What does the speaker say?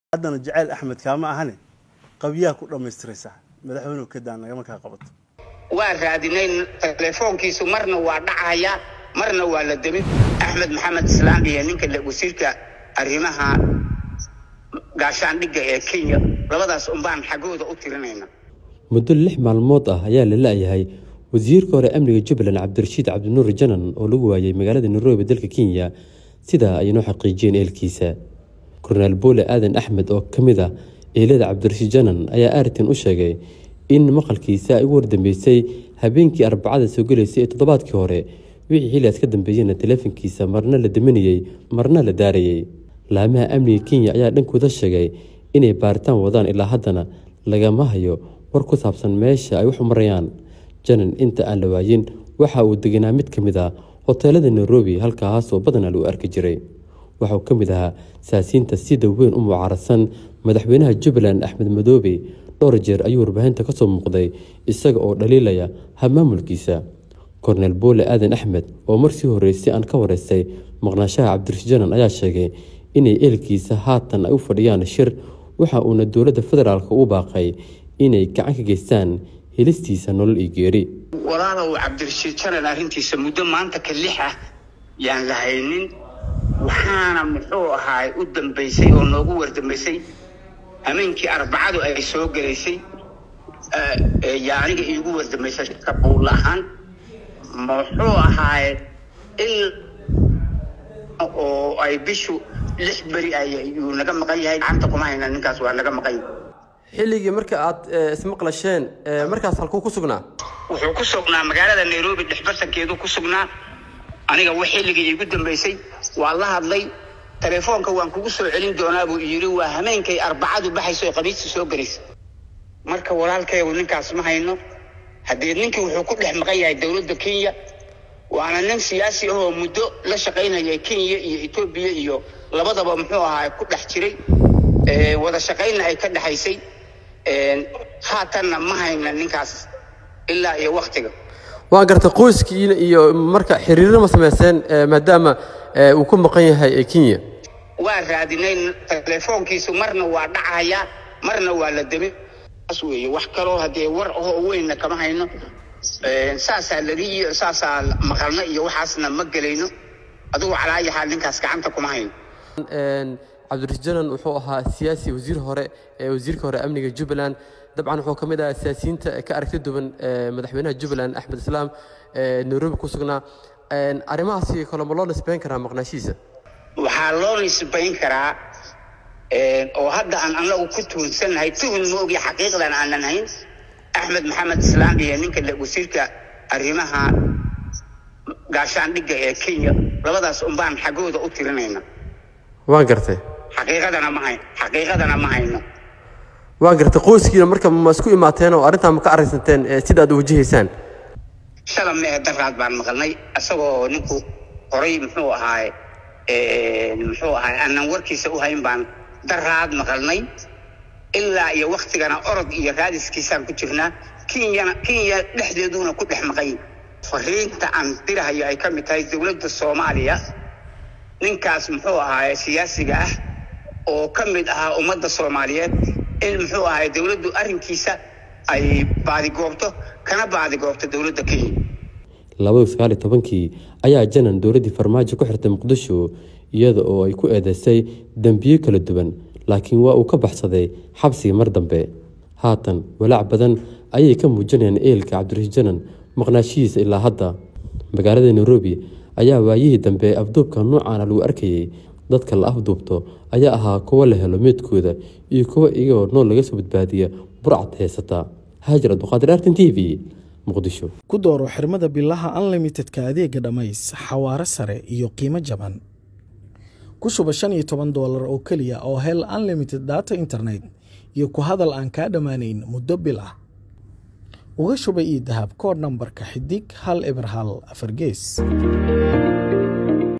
haddana jacayl axmed kaama ahane qabyaha ku dhammaystiraysaa madaxweynuhu kadaa nagama kaa qabato waa raadinay telefoonkiisu marna waa dhacaya marna waa la demin axmed maxamed islaam iyo ninka wasiirka arrimaha gaashaandhigga ee kenya labadaas unbaan xaggooda u tirinayna muddo lix maalmood ah ayaa la la-yahay wasiirka hore amniga jubbaland cabdirashiid cabdinuur janan oo lagu waayay magaalada nairobi dalka kenya sidaa ay noo xaqiijiyeen eelkiisa kornaal boole aadan axmed oo ka mid ah eelada cabdirashiid janan ayaa aritin u sheegay in maqalkiisa ay ugu wardambeysay habeenkii arbacada soo gelaysay ee toddobaadkii hore wixii xiliaas ka dambeeyeyna taleefankiisa marna la daminayey marna la daarayey laamaha amniga kenya ayaa dhankooda sheegay inay baaritaan wadaan ilaa haddana lagama hayo war ku saabsan meesha ay wax u marayaan janan inta aan la waayin waxa uu deganaa mid ka mid ah hoteelada nairobi halkaasoo badanaa lagu arki jiray waxauu ka mid ahaa saasiinta sida weyn u mucaarasan madaxweynaha jubbaland axmed madoobe dhowr jeer ayuu warbaahinta kasoo muuqday isaga oo dhaliilaya habmaamulkiisa korneel boole aadan axmed oo marsii horreysay aan ka wareystay maqnaashaha cabdirashiid janan ayaa sheegay inay eelkiisa haatan ay u fadhiyaan shir waxa uuna dowladda federaalk u baaqay inay gacan ka geystaan helistiisa nolol iyo geeri walaalow cabdirashiid janan arrintiisa muddo maanta ka lix ah yaan la haynin waxaana muxuu ahaay u dambaysay oo noogu wardambaysay hameenkii arbacadu ay soo gelaysay yaa aniga iigu wardambaysay ka buul ahaan muxuu ahaaye il oo ay bishu lix beri ayuu naga maqan yahay gacanta kuma hayna ninkaas waa naga maqan yahay xilligii marka aad ismaqlasheen markaas halkuu ku sugnaa wuxuu ku sugnaa magaalada nairobi dhexbartankeedu ku sugnaa aniga w xilligii iigu dambaysay waa la hadlay telefoonka waan kugu soo celin doonaa buu yidhi waa hameenkay arbacadu baxayso oo qamiista soo gelaysa marka walaalkeegu ninkaas ma hayno haddee ninkii wuxuu ku dhex maqan yahay dowladda kenya waana nin siyaasi ahoo muddo la shaqaynaya kenya iyo etoobiya iyo labadaba muxuu ahaa ku dhex jiray wada shaqaynna ay ka dhexaysay haatanna ma hayna ninkaas ilaa iyo waktiga waa gartay qoyskiina iyo marka xiriiro ma sameyseen maadaama uu ku maqan yahay kenya waa raadinay telefoonkiisu marna waa dhacaya marna waa la demin saas weeye wax kaloo haddee war ahoo weynna kama hayno saasaa lagi saasaa maqalna iyo waxaasna ma gelayno adugu calaayahaa ninkaas gacanta kuma hayno cabdirashiid janan wuxuu ahaa siyaasi wasiir hore wasiirka hore amniga jubbaland dabcan wuxuu ka mid ahaa siyaasiyiinta ka aragti duwan madaxweynaha jubbaland axmed islaam nairobi ku sugnaa arrimahaasi kale ma loo nisbayn karaa maqnaashihiisa waxaa loo nisbayn karaa oo hadda aan anagu ku tuhunsannahay tuhun ma ogi xaqiiqdan aanan hayn axmed maxamed islaam iyo ninka wasiirka arrimaha gaashaandhigga ee kenya labadaas unbaan xaggooda u tirinayna waan gartay xaqiiqadana ma hayn xaqiiqadana ma hayno waan gartay qoyskiina marka ma isku imaateen oo arrintaa ma ka aragsanteen sida aad u wajahaysaan shala mee daraad baan maqalnay isagoo ninku horay muxuu ahaaye muxuu ahaay aanan warkiisa u hayn baan daraad maqalnay ilaa iyo waktigana orod iyo raadiskiisaan ku jirnaa kenyana kenya dhexdeeduna ku dhex maqan fariinta aan dirahayo ay ka mid tahay dowladda soomaaliya ninkaas muxuu ahaaye siyaasiga ah oo ka mid ahaa ummadda soomaaliyeed in muxuu ahaay dowladdu arrinkiisa ay baadigoobto kana baadigoobto dowladda kenya labada sagaal iyo tobankii ayaa janan dowladdii farmaajo ku xirtay muqdisho iyada oo ay ku eedeysay dembiyo kala duwan laakiin waa uu ka baxsaday xabsiga mar dambe haatan walaac badan ayay ka muujinayaan eelka cabdirashiid janan maqnaashihiisa ilaa hadda magaalada nairobi ayaa waayihii dambe afduubka noocaana lagu arkayay dadka la afduubto ayaa ahaa kuwo la helo meedkooda iyo kuwo iyagoo nool laga soo badbaadiya burcad heysata haajir abduqaadir artin t v muqdisho ku dooro xirmada bilaha unlimitedka adeega dhammays xawaaro sare iyo qiimo jaban ku shuba shan iyo toban doolar oo keliya oo hel unlimited data internet iyo ku hadal aan kaa dhammaanayn muddo bil ah uga shuba io dahab kood nambarka xidig hal eber hal afar gees